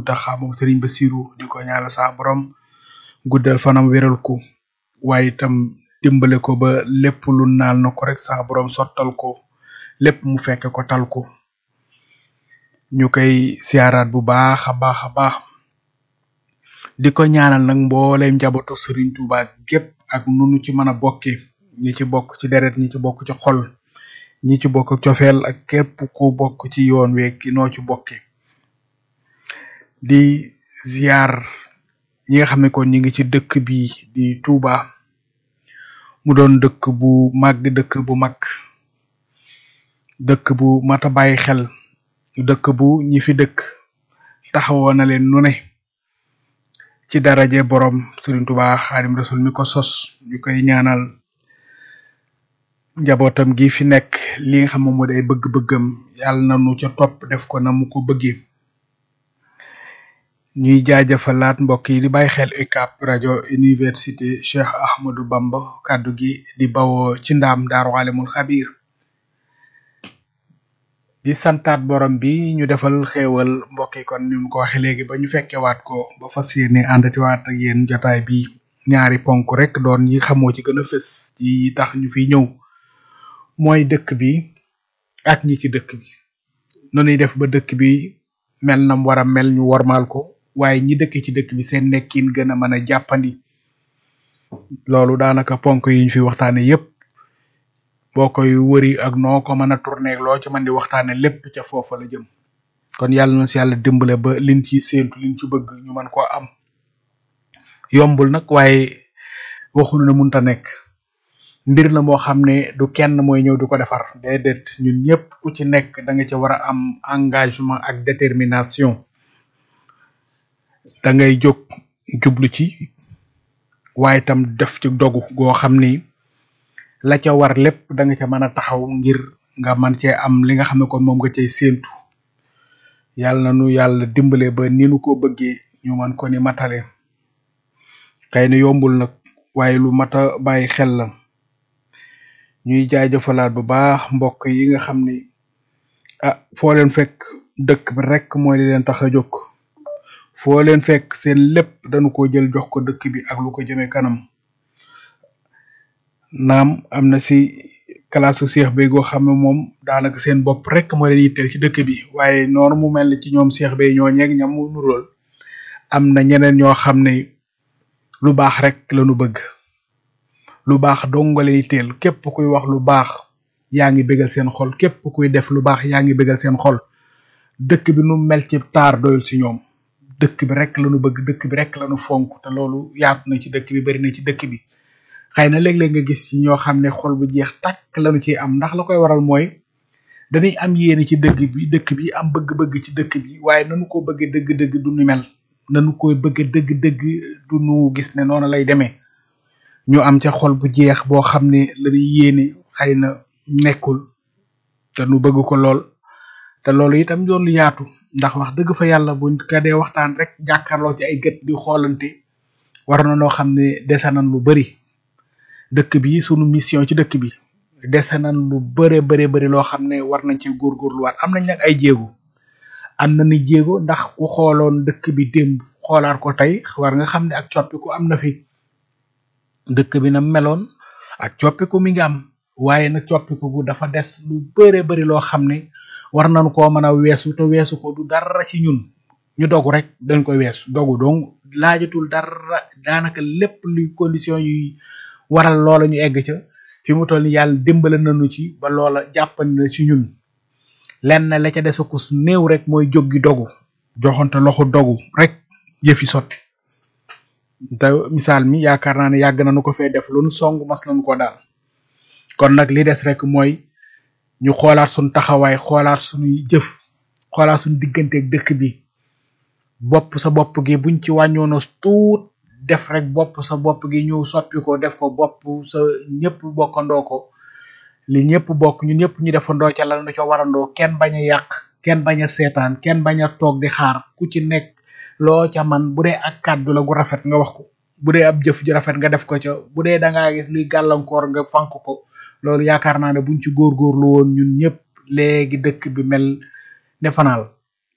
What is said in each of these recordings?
Muntaxa moom Serigne Bassirou di ko ñaanal saa borom guddal fanam wéral ko waaye itam dimbale ko ba lépp lu naal na ko rek saa borom sottal ko lépp mu fekk ko tal ko ñu koy siyaaraat bu baax a baax a baax di ko ñaanal nag mbooleem njabootu Serigne Touba gépp ak nunu ci mën a bokke ñi ci bokk ci deret ñi ci bokk ci xol ñi ci bokk cofeel ak képp ku bokk ci yoon wi ki noo ci bokke di ziar ñi nga xam ne kon ñi ngi ci dëkk bi di Touba mu doon dëkk bu màgg dëkk bu mag dëkk bu mata bàyyi xel dëkk bu ñi fi dëkk taxawoo na leen nu ne ci daraje borom Serigne Touba Xaadim Rasul mi ko sos ñu koy ñaanal njabootam gi fi nekk li nga xam moom moo di ay bëgg-bëggam yàlla na nu ca topp def ko na mu ko bëggee ñuy jaajëfalaat mbokk yi di bàyyi xel UCAB rajo université Cheikh Ahmadou Bamba kàddu gi di bawoo ci ndaam daaru alimul xabir di santaat borom bi ñu defal xéewal mbokk yi kon ni mu ko waxee léegi ba ñu fekkewaat ko ba fas yéene àndatiwaat ak yéen jotaay bi ñaari ponk rek doon yi xamoo ci gën a fës ci tax ñu fi ñëw mooy dëkk bi ak ñi ci dëkk bi nonuy def ba dëkk bi mel nam war a mel ñu wormaal ko waaye ñi dëkk ci dëkk bi seen nekkin gën a mën a jàppandi loolu daanaka ponk yi ñu fi waxtaane yépp boo koy wëri ak noo ko mën a tourner loo ci mën di waxtaane lépp ca foofa la jëm kon yàlla na si yàlla dimbale ba liñ ci séentu liñ ci bëgg ñu mën koo am yombul nag waaye waxunu ne munta nekk mbir la moo xam ne du kenn mooy ñëw di ko defar déedéet ñun ñëpp ku ci nekk da nga ci war a am engagement ak détermination da ngay jóg jublu ci waaye itam def ci dogu goo xam ni la ca war lépp da nga ca mën a taxaw ngir nga mën cee am li nga xam ne kon moom nga cay séentu yàlla na nu yàlla dimbale ba ni nu ko bëggee ñu mën ko ni matale kay na yombul nag waaye lu mat a bàyyi xel la ñuy jaajëfalaat bu baax mbokk yi nga xam ni ah foo leen fekk dëkk bi rek mooy li leen tax a jóg foo leen fekk seen lépp dañu ko jël jox ko dëkk bi ak lu ko jëmee kanam naam am na si kalaasu seex bi goo xam ne moom daanaka seen bopp rek moo leen yitteel ci dëkk bi waaye noonu mu mel ni ci ñoom seex bi ñoo ñeeg ñam mu nurool am na ñeneen ñoo xam ne lu baax rek lañu bëgg lu baax dong nga leen yitteel képp kuy wax lu baax yaa ngi bégal seen xol képp kuy def lu baax yaa ngi bégal seen xol dëkk bi nu mel ci taar doyul si ñoom dëkk bi rek lañu bëgg dëkk bi rek lañu fonk te loolu yaatu na ci dëkk bi bari na ci dëkk bi xëy na léeg-léeg nga gis ci ñoo xam ne xol bu jeex tàkk lañu ciy am ndax la koy waral mooy dañuy am yéene ci dëgg bi dëkk bi am bëgg-bëgg ci dëkk bi waaye nanu ko bëgg dëgg-dëgg du nu mel nanu koy bëgg dëgg-dëgg du nu gis ne noonu lay demee ñu am ca xol bu jeex boo xam ne lañuy yéene xëy na nekkul te nu bëgg ko lool te loolu itam doon lu yaatu ndax wax dëgg fa yàlla buñ ka dee waxtaan rek jàkkaarloo ci ay gët di xoolante war na noo xam ne dese nañ lu bari dëkk bi sunu mission ci dëkk bi dese nañ lu bare bare bari loo xam ne war nañ ci góorgóorluwaat am nañ nag ay jéego am na ni jéego ndax ku xooloon dëkk bi démb xoolaat ko tey war nga xam ne ak coppiku am na fi dëkk bi na meloon ak coppiku mi ngi am waaye nag coppiku gu dafa des lu bare bari loo xam ne war nañ koo mën a weesu te weesu ko du dara ci ñun ñu dogu rek dañ koy weesu dogu donc laajatul dara daanaka lépp luy condition yuy waral loola ñu egg ca fi mu toll ni yàlla dimbale nañu ci ba loola jàppandi na ci ñun lenn la ca desakus néew rek mooy jóg gi dogu joxante loxo dogu rek yëfi sotti te misaal mi yaakaar naa ne yàgg nañu ko fee def lu nu song mas nañu ko daal kon nag li des rek mooy ñu xoolaat suñu taxawaay xoolaat suñuy jëf xoolaat suñu digganteeg dëkk bi bopp sa bopp gi buñ ci wàññoona tuut def rek bopp sa bopp gi ñu soppi ko def ko bopp sa ñëpp bokkandoo ko li ñëpp bokk ñun ñëpp ñu defandoo ca la nu ca warandoo kenn bañ a yàq kenn bañ a seetaan kenn bañ a toog di xaar ku ci nekk loo ca man bu dee ak kàddu la gu rafet nga wax ko bu dee ab jëf ju rafet nga def ko ca bu dee da ngaa gis luy gàllankoor nga fank ko loolu yaakaar naa ne buñ ci góorgóorlu woon ñun ñëpp léegi dëkk bi mel ne fanaal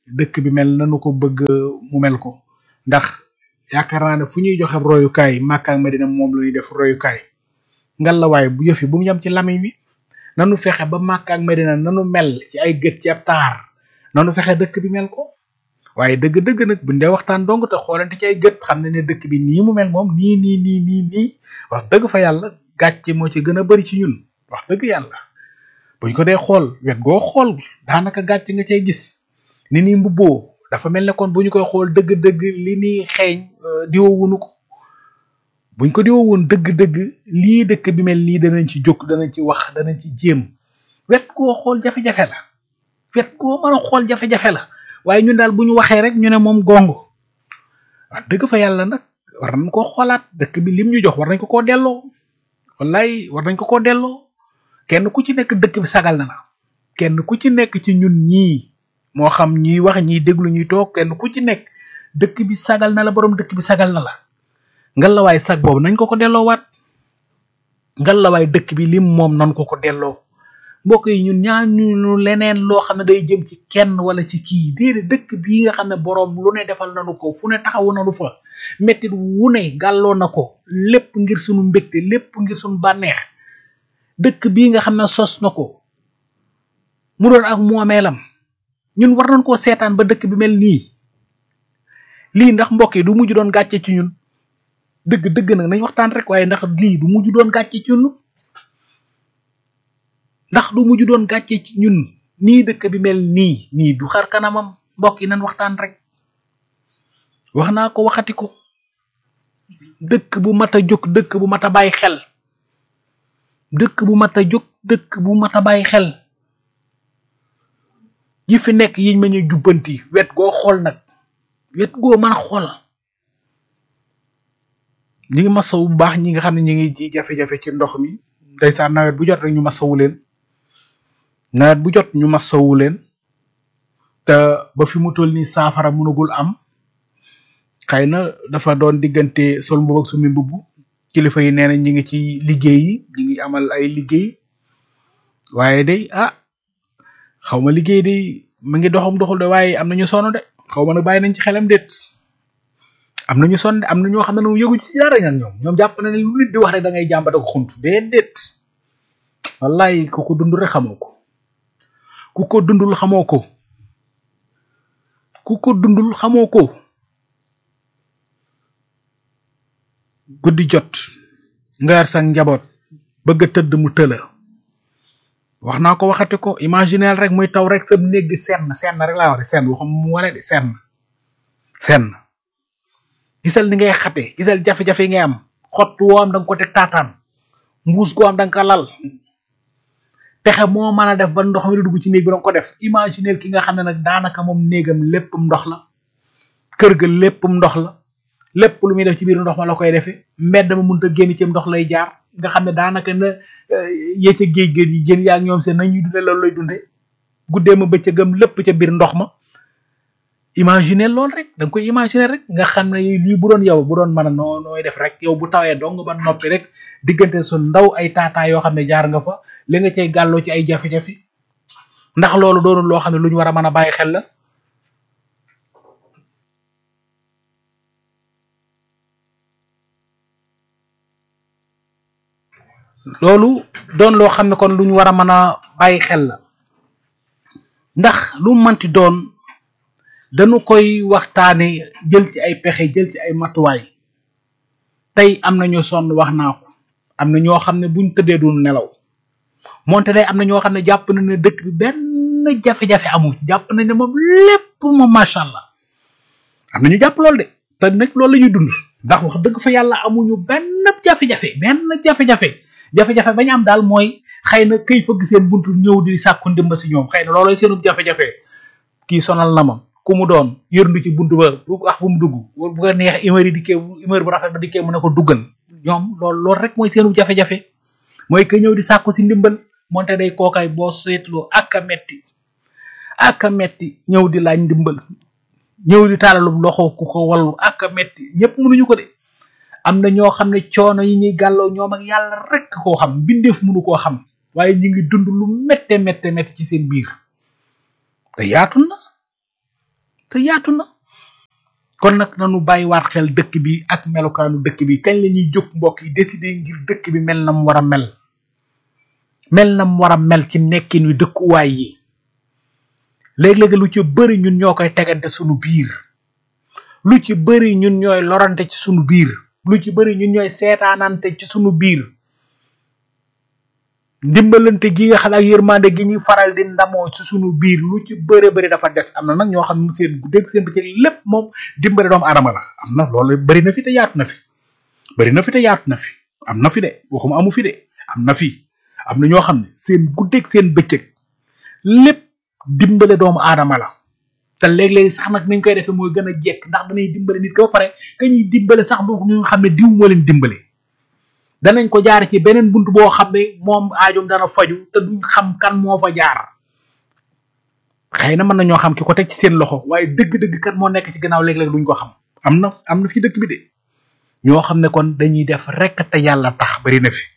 dëkk bi mel nanu ko bëgg mu mel ko ndax yaakaar naa ne fu ñuy joxe royukaay Makka ak Medina moom la ñuy def royukaay ngal la waaye bu yëf yi bu mu yem ci lamiñ wi nanu fexe ba Makka ak Medina nanu mel ci ay gët ci ab taar nanu fexe dëkk bi mel ko waaye dëgg-dëgg nag buñ dee waxtaan dong te xoolante ci ay gët xam ne ne dëkk bi nii mu mel moom nii nii nii nii nii wax dëgg fa yàlla gàcce moo ci gën a bari ci ñun wax dëgg yàlla buñ ko dee xool wet goo xool daanaka gàcce nga cay gis ni nii mbubboo dafa mel ne kon bu ñu koy xool dëgg-dëgg li ni xeeñ diwoowunu ko buñ ko diwoo woon dëgg-dëgg lii dëkk bi mel nii danañ ci jóg danañ ci wax danañ ci jéem wet goo xool jafe-jafe la wet goo mën a xool jafe-jafe la waaye ñun daal bu ñu waxee rek ñu ne moom gongo wax dëgg fa yàlla nag war nañ koo xoolaat dëkk bi lim ñu jox war nañ ko koo delloo wallaay war nañ ko koo delloo kenn ku ci nekk dëkk bi sagal na la kenn ku ci nekk ci ñun ñii moo xam ñuy wax ñiy déglu ñuy toog kenn ku ci nekk dëkk bi sagal na la borom dëkk bi sagal na la ngalawaay sag boobu nañ ko ko delloowaat ngalawaay dëkk bi lim moom nan ko ko delloo mbokk yi ñun ñaan ñu leneen loo xam ne day jëm ci kenn wala ci kii déedéet dëkk bii nga xam ne boroom lu ne defal nanu ko fu ne taxawu nanu fa mettit wu ne gàlloo na ko lépp ngir sunu mbégte lépp ngir sunu bànneex dëkk bii nga xam ne sos na ko mu doon ak moomeelam ñun war nañ koo seetaan ba dëkk bi mel nii lii ndax mbokk yi du mujj doon gàcce ci ñun dëgg dëgg nag nañ waxtaan rek waaye ndax lii du mujj doon gàcce ci ñun ndax du mujj doon gàcce ci ñun nii dëkk bi mel nii nii du xar kanamam mbokk yi nañ waxtaan rek wax naa ko waxati ko dëkk bu mat a jóg dëkk bu mat a bàyyi xel dëkk bu mat a jóg dëkk bu mat a bàyyi xel yi fi nekk yiñ ma ñu jubbanti wet goo xool nag wet goo mën a xool ñi ngi masawu bu baax ñi nga xam ne ñi ngi ji jafe-jafe ci ndox mi ndeysaan nawet bu jot rek ñu masawu leen nawet bu jot ñu masawu leen te ba fi mu toll nii saafara mënagul am xëy na dafa doon diggante sol mbubb ak sumi mbubb kilifa yi nee na ñi ngi ci liggéey yi ñi ngi amal ay liggéey waaye day ah xaw ma liggéey day mu ngi doxam doxul de waaye am na ñu sonn de xaw ma nag bàyyi nañ ci xelam déet am na ñu sonn de am na ñoo xam ne moom yëgu ci dara nag ñoom ñoom jàpp na ne lu nit di wax rek da ngay jàmbat ak xunt déedéet wallaay ku ko dund rek xamoo ko ku ko dundul xamoo ko ku ko dundul xamoo ko guddi jot nga yar sa njaboot bëgg a tëdd mu tëla wax naa ko waxati ko imagineel rek muy taw rek sa néeg di senn senn rek laa wax senn waxam mu wala di senn senn gisal ni ngay xate gisal jafe-jafe yi ngay am xott woo am da nga ko teg taataan mbuus goo am da nga ko lal pexe moo mën a def ba ndox mi di dugg ci néeg bi da nga ko def imagineel ki nga xam ne nag daanaka moom néegam léppam ndox la kër ga léppam ndox la lépp lu muy def ci biir ndox ma la koy defee mbedd ma mënut a génn ci ndox lay jaar nga xam ne daanaka na yee ca géej géej yi jën yaa ñoom seen nañuy dunde loolu lay dunde guddee ma bëccëgam lépp ca biir ndox ma imaginer lool rek da nga koy imaginer rek nga xam ne lii bu doon yow bu doon mën a noo nooy def rek yow bu tawee dong ba noppi rek diggante su ndaw ay taataa yoo xam ne jaar nga fa li nga cay gàlloo ci ay jafe-jafe ndax loolu doonul loo xam ne lu ñu war a mën a bàyyi xel la loolu doon loo xam ne kon lu ñu war a mën a bàyyi xel la ndax lu manti doon dañu koy waxtaane jël ci ay pexe jël ci ay matuwaay tey am na ñu sonn wax naa ko am na ñoo xam ne buñ tëddee du nelaw moonte day am na ñoo xam ne jàpp na ne dëkk bi benn jafe-jafe amu jàpp nañ ne moom lépp moom macha allah am na ñu jàpp loolu de te nag loolu la ñuy dund ndax wax dëgg fa yàlla amuñu benn jafe-jafe benn jafe-jafe jafe-jafe bañ am daal mooy xëy na këy fëgg seen buntu ñëw di sàkku ndimba si ñoom xëy na loolooy seenu jafe-jafe kii sonal na ma ku mu doon yërndu ci buntu ba bu wax bu mu dugg bu ko neex humeur yi dikkee humeur bu rafet ba dikkee mu ne ko duggal ñoom loolu loolu rek mooy seenu jafe-jafe mooy que ñëw di sàkku si ndimbal moonte day kookaay boo seetloo ak a metti ak a metti ñëw di laaj ndimbal ñëw di tàllalu loxo ku ko wallu ak a metti ñëpp mënuñu ko de am na ñoo xam ne coono yi ñuy gàlloo ñoom ak yàlla rek koo xam mbindeef mënu koo xam waaye ñu ngi dund lu mette mette mette ci seen biir te yaatu na te yaatu na kon nag nanu bàyyiwaat xel dëkk bi ak melokaanu dëkk bi kañ la ñuy jóg mbokk yi décider ngir dëkk bi mel na mu war a mel mel na mu war a mel ci nekkin wi dëkkuwaay yi léeg-léeg lu ci bëri ñun ñoo koy tegante sunu biir lu ci bëri ñun ñooy lorante ci sunu biir lu ci bëri ñun ñooy seetaanante ci sunu biir ndimbalante gi nga xam ak yërmande gi ñuy faral di ndamoo ci sunu biir lu ci bëre bëri dafa des am na nag ñoo xam ne seen guddeeg seen bëccëg lépp moom dimbale doomu aadama la am na loolu bëri na fi te yaatu na fi bëri na fi te yaatu na fi am na fi de waxuma amu fi de am na fi am na ñoo xam ne seen guddeeg seen bëccëg lépp dimbale doomu aadama la te léeg-léeg sax nag niñ koy defee mooy gën a jekk ndax danay dimbale nit ko ba pare ka ñuy dimbale sax du ñu xam ne diw moo leen dimbale danañ ko jaar ci beneen bunt boo xam ne moom aajum dana faju te duñ xam kan moo fa jaar xëy na mën na ñoo xam ki ko teg ci seen loxo waaye dëgg-dëgg kan moo nekk ci gannaaw léeg-léeg duñ ko xam am na am na fi dëkk bi de ñoo xam ne kon dañuy def rek te yàlla tax bari na fi